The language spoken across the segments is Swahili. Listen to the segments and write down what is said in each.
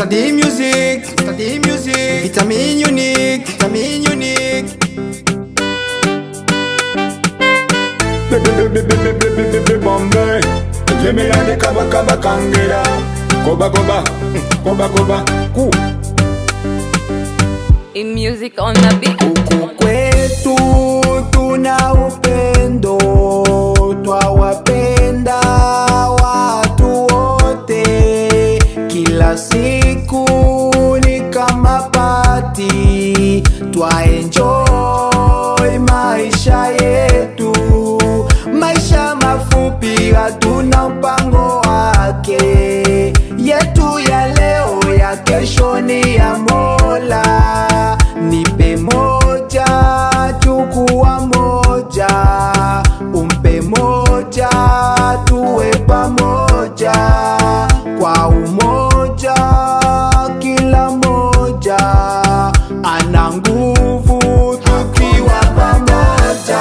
Study music, study music. Vitamin unique, vitamin unique. Bombay, Jemilani kaba kaba kangera, koba koba, koba koba, ku. In music on the beat. Huku kwetu tuna upendo, twawapenda watu wote. Kila siku ni kama pati, twaenjoy maisha yetu. Maisha mafupi, hatuna mpango wake. Yetu ya leo, ya kesho ni ya Mola. Nipe moja, chukua moja, umpe moja, tuwe pamoja kwa umoja. Kila moja ana nguvu tukiwa pamoja,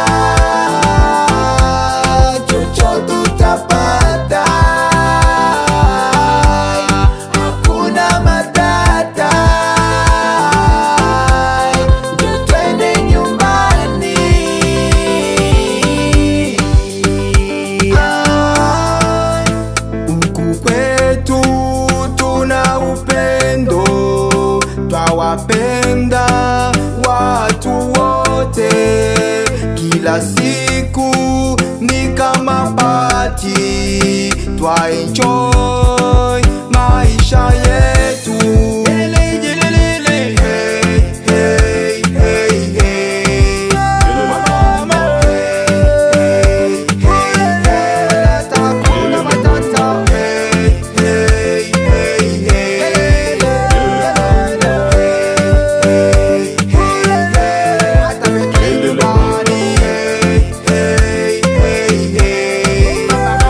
chochote tutapata, hakuna matata. Njo twende nyumbani. Ah, Huku kwetu tuna upendo, twawapenda watu wote. Kila siku ni kama pati, twaenjoy maisha yetu. Jelele, jelele, hey, hey, hey, hey. Mama, hey, hey, hey. Hakuna matata, hey, hey, hey, hey. Hey, hey, hey. Hata weke nyumbani, hey, hey, hey, hey.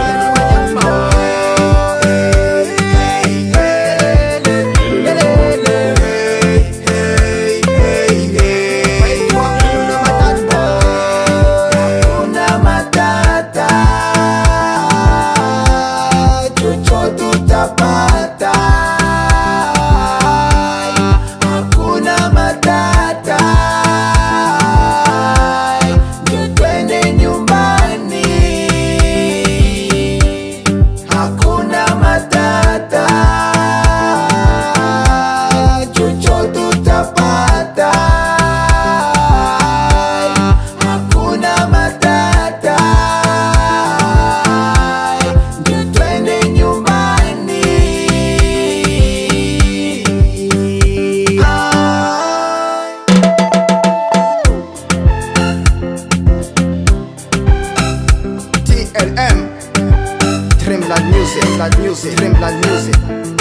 Hakuna matata, chochote tutapata. Hakuna matata, njo twende nyumbani. Hakuna matata, chochote tutapata. Hakuna matata, njo twende nyumbani. Ah. TLM Dreamland Music, Dreamland Music, Dreamland Music